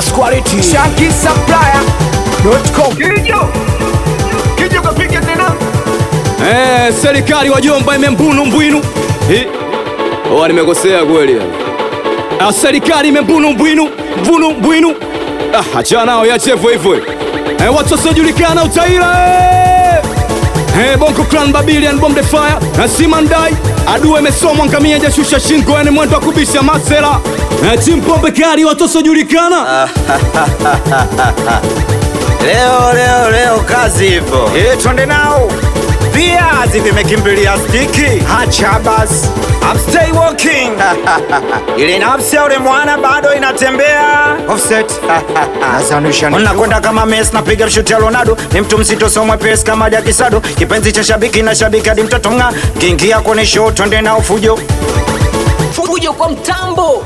best quality. Shanky Supplier.com. Kijo Kijo kapika tena Eh, serikali wajomba imembunu mbwinu. Hi. Oh, nimekosea kweli. Ah, serikali imembunu mbwinu, mbunu mbwinu. Ah, acha nao yache hivyo hivyo. Eh, watu wasiojulikana utaila. Eh. Eh, Bongo Clan Babylon Bomb the Fire na Simandai adui imesomwa ngamia hajashusha shingo yani mwendo wa kubisha masela eh, Chimpombe kali watu wasiojulikana Leo leo leo kazi ipo. Eh, twende nao viazi vimekimbilia stiki hacha basi I'm stay walking ile nafsi ya ule mwana bado inatembea offset unakwenda kama Messi napiga shuti ya Ronaldo ni mtu mzito so mwepesi kama Jakisado kipenzi cha shabiki na shabiki hadi mtoto mng'a kiingia kwenye show twende nao fujo Fujo kwa mtambo.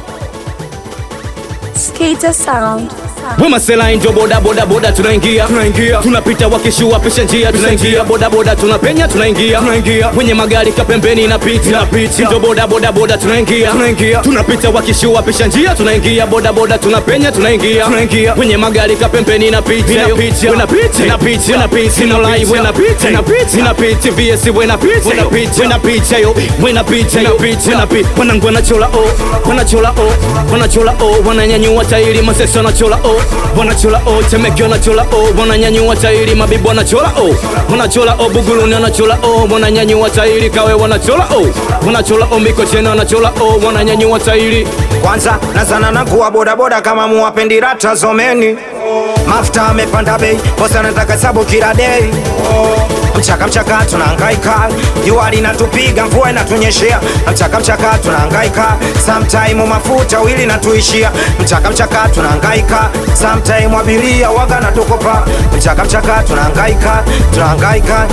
Skater Sound. Wema Sela ndio boda boda boda tunaingia tunaingia tunapita wakishua pisha njia tunaingia boda boda tunapenya tunaingia tunaingia kwenye magari kapembeni inapita inapita ndio boda boda boda tunaingia tunaingia tunapita wakishua pisha njia tunaingia boda boda tunapenya tunaingia tunaingia kwenye magari kapembeni inapita inapita inapita inapita inapita ino live inapita inapita inapita VS inapita inapita inapita yo inapita inapita inapita wanangu wanachola oh wanachola oh wanachola oh wananyanyua tairi masesa wanachola oh wanachola oh temeke wanachola oh wananyanyua tairi mabibu wanachola oh wanachola oh buguruni wanachola oh wananyanyua tairi kawe wanachola oh wanachola oh mikocheni wanachola oh wananyanyua tairi kwanza nazana na kuwa bodaboda kama muwapendi rata zomeni mafuta amepanda bei bosa nataka sabu kila dei mchaka mchaka tunahangaika jua linatupiga mvua inatunyeshea mchaka mchaka tunahangaika sometime mafuta wili natuishia mchaka mchaka tunahangaika sometime abiria waga natukopa mchaka mchaka tunahangaika tunahangaika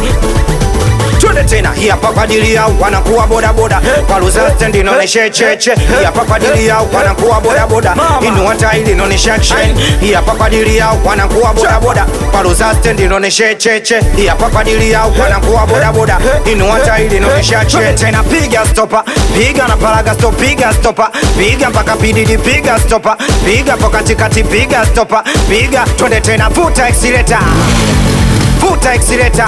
twende tena hii hapa kwa ajili yao wanakuwa bodaboda paluza stendi inaonesha cheche hii hapa kwa ajili yao wanakuwa bodaboda inua tairi inaonesha action hii hapa kwa ajili yao wanakuwa bodaboda paluza stendi inaonesha cheche hii hapa kwa ajili yao wanakuwa bodaboda inua tairi inaonesha action tena piga stopa piga na paraga stop piga stopa piga mpaka pididi piga stopa piga kwa katikati piga stopa piga twende tena vuta accelerator vuta accelerator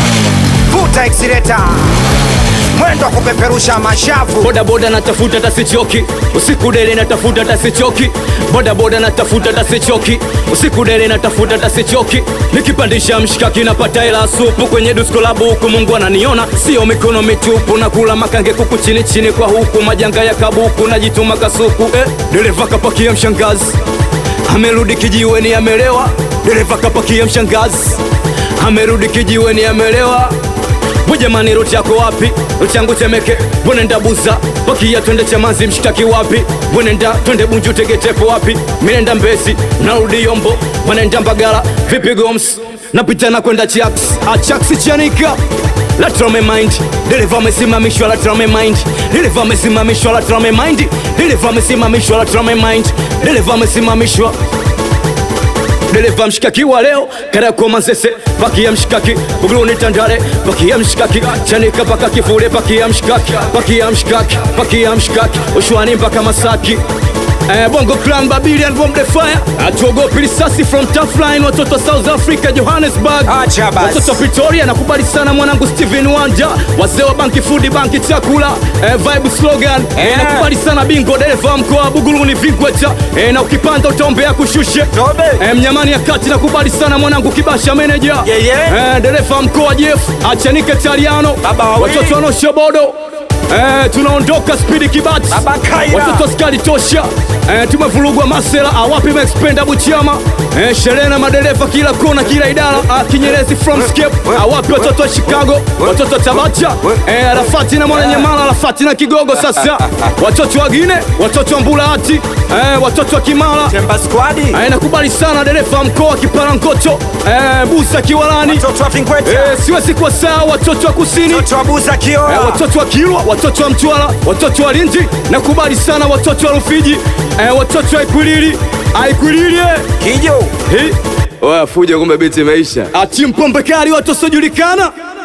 vuta accelerator mwendo wa kupeperusha mashavu boda boda natafuta tasichoki usiku dele natafuta tasichoki boda boda natafuta tasichoki usiku dele natafuta tasichoki nikipandisha mshikaki napata hela supu kwenye dusko la buku mungu ananiona sio mikono mitupu na kula makange kuku chini chini kwa huku majanga ya kabuku najituma kasuku eh, dereva kapakia mshangazi amerudi kijiweni amelewa dereva kapakia mshangazi amerudi kijiweni amelewa Jamani, ruti yako wapi? Ruti yangu Temeke, bwenenda Buza, pakia twende Chamazi, mshitaki wapi? Bwenenda twende Bunju, Tegetepo wapi? Minenda Mbezi, narudi Yombo, bwenenda Mbagala, vipi Goms? Napita na kwenda Chax, Achax Chanika la trame mind dereva amesimamishwa la trame mind dereva amesimamishwa la trame mind dereva amesimamishwa la trame mind dereva amesimamishwa dereva mshikaki wa leo Kariakoo Manzese pakia mshikaki Buguruni Tandale pakia mshikaki Chanika paka Kivule pakia mshikaki pakia mshikaki pakia mshikaki Ushwani mpaka Masaki Eh, Bongo Clan Babylon Bomb the Fire atuogopi risasi from tough line watoto South Africa Johannesburg Acha basi. watoto Pretoria nakubali sana mwanangu Steven Wanja wazee wa banki food banki chakula eh, vibe slogan eh, Yeah. nakubali sana bingo dereva wa mkoa wa Buguruni Vingweta eh, na ukipanda utaombea kushushe Tobe. eh, mnyamani ya kati nakubali sana mwanangu Kibasha meneja Yeah, yeah. eh, dereva wa mkoa Jeff achanike Taliano Baba wawili. watoto wanaoshobodo Eh, tunaondoka spidi kibati Baba Kaira. watoto askari tosha eh, tumevurugwa masela awapi maxpenda buchama eh, sherehe na madereva kila kona kila idara ah, kinyerezi from skip awapi watoto wa chicago watoto wa tabacha eh, arafati na mwananyamala arafati na kigogo sasa watoto wagine watoto wa mbulahati eh, watoto wa kimara Temba squad eh, nakubali sana dereva mkoa kiparankoto eh, busa kiwalani watoto wa Vinkweta eh, siwezi kuwa saa watoto wa kusini watoto wa Buza Eh, Kioa watoto wa Kilwa, watoto wa Mtwara, watoto wa Lindi, nakubali sana watoto wa Rufiji, eh, watoto wa Ikwilili, Aikwilili eh. Kijo Oya fuja, kumbe biti imeisha. Ati mpombe kali watu wasiojulikana